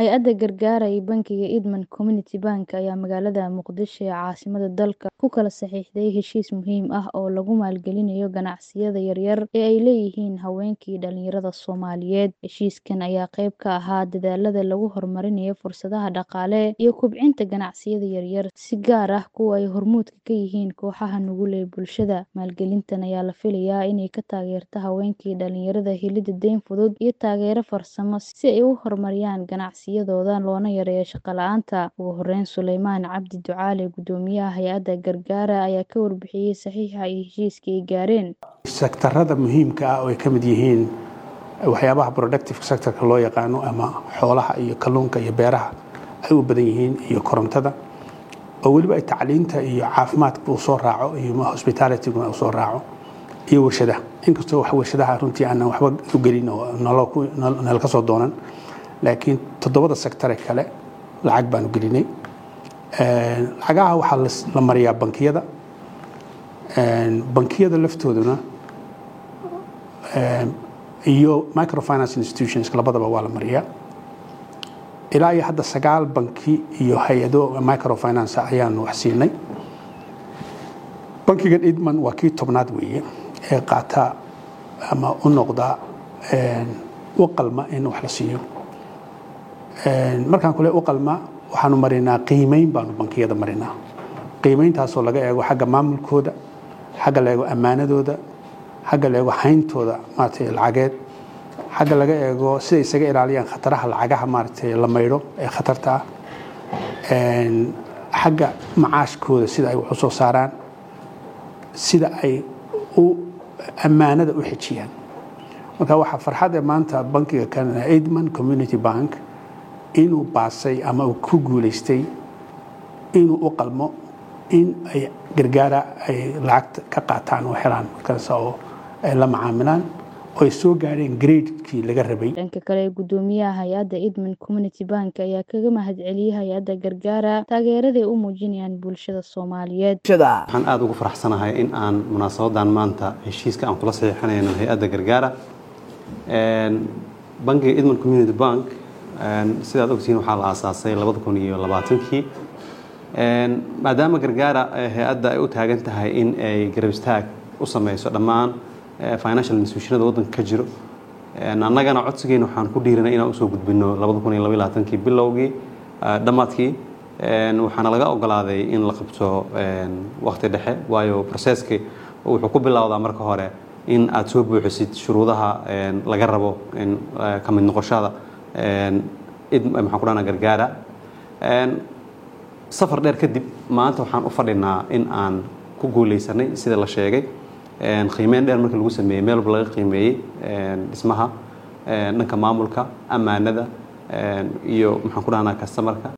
Hay'adda gargaarka iyo Bangiga Idman Community Bank ayaa magaalada Muqdisho ee caasimadda dalka ku kala saxiixday heshiis muhiim ah oo lagu maalgelinayo ganacsiyada yaryar ee ay leeyihiin haweenka iyo dhalinyarada Soomaaliyeed. Heshiiskan ayaa qayb ka ahaa dadaallada lagu horumarinayo fursadaha dhaqaale iyo kobcinta ganacsiyada yaryar, si gaar ah kuwa ay hormuudka ka yihiin kooxaha nugul ee bulshada. Maalgelintan ayaa la filayaa inay ka taageerto haweenka iyo dhalinyarada helidda deyn fudud iyo taageero farsamo si ay u horumariyaan ganacsiyadooda loona yareeyo shaqo la'aanta. Ugu horeyn, Suleymaan Cabdi Ducaale, Guddoomiyaha Hay'adda Gargaarka, ayaa ka warbixiyay saxiixa ay heshiiska ay gaareen. sektarada muhiimka ah oo ay ka mid yihiin waxyaabaha productive sectorka loo yaqaano ama xoolaha iyo kalluunka iyo beeraha ay u badan yihiin iyo korontada oo weliba ay tacliinta iyo caafimaadka uu soo raaco iyo hospitalityguna uu soo raaco iyo warshadaha inkastoo wax warshadaha runtii aanan waxba u gelin oo nala ka soo doonan laakiin toddobada sectare kale lacag baanu gelinay lacagaha waxaa la mariyaa bankiyada bankiyada laftooduna iyo microfinance institutions labadaba waa la mariyaa ilaa iyo hadda sagaal banki iyo hay-ado microfinance ayaanu wax siinay bankigan idman waa kii tobnaad weeye ee qaata ama u noqda u qalma in wax la siiyo markaan kule u qalma waxaanu marinaa qiimeyn baanu bankiyada marinaa qiimeyntaasoo laga eego xagga maamulkooda xagga la eego ammaanadooda xagga la eego hayntooda maaragtay lacageed xagga laga eego siday isaga ilaaliyaan khataraha lacagaha maaragtay la maydho ee khatarta ah xagga macaashkooda sida ay wax u soo saaraan sida ay u ammaanada u xejiyaan marka waxaa farxad ee maanta bankiga canada idman community bank inuu baasay ama uu ku guulaystay inuu u qalmo in ay gargaara ay lacagta ka qaataan oo helaan markaas oo ay la macaamilaan oo ay soo gaareen gradekii laga rabay dhanka kale guddoomiyaha hay-adda idman community bank ayaa kaga mahadceliyey hay-adda gargaara taageeraday u muujinayaan bulshada soomaaliyeed waxaan aada ugu faraxsanahay in aan munaasabadan maanta heshiiska aan kula saxiixanayno hay-adda gargaara bankiga idman community bank sidaad ogtihiin waxaa la aasaasay labada kun iyo labaatankii maadaama gargaara hay-adda ay u taagan tahay in ay garab istaag u sameyso dhammaan financial institutionada waddanka ka jiro annagana codsigeena waxaan ku dhiiranay inaan usoo gudbino labada kun iyo labaiyo labaatankii bilowgii dhammaadkii waxaana laga ogolaaday in la qabto waqti dhexe waayo proceski wuxuu ku bilowdaa marka hore in aad soo buuxisid shuruudaha laga rabo ka mid noqoshada maxaan ku dhahnaa gargaara safar dheer kadib maanta waxaan u fadhinaa in aan ku guuleysanay sida la sheegay qiimeyn dheer markii lagu sameeyey meel walba laga qiimeeyey dhismaha dhanka maamulka ammaanada iyo maxaan ku dhahnaa customarka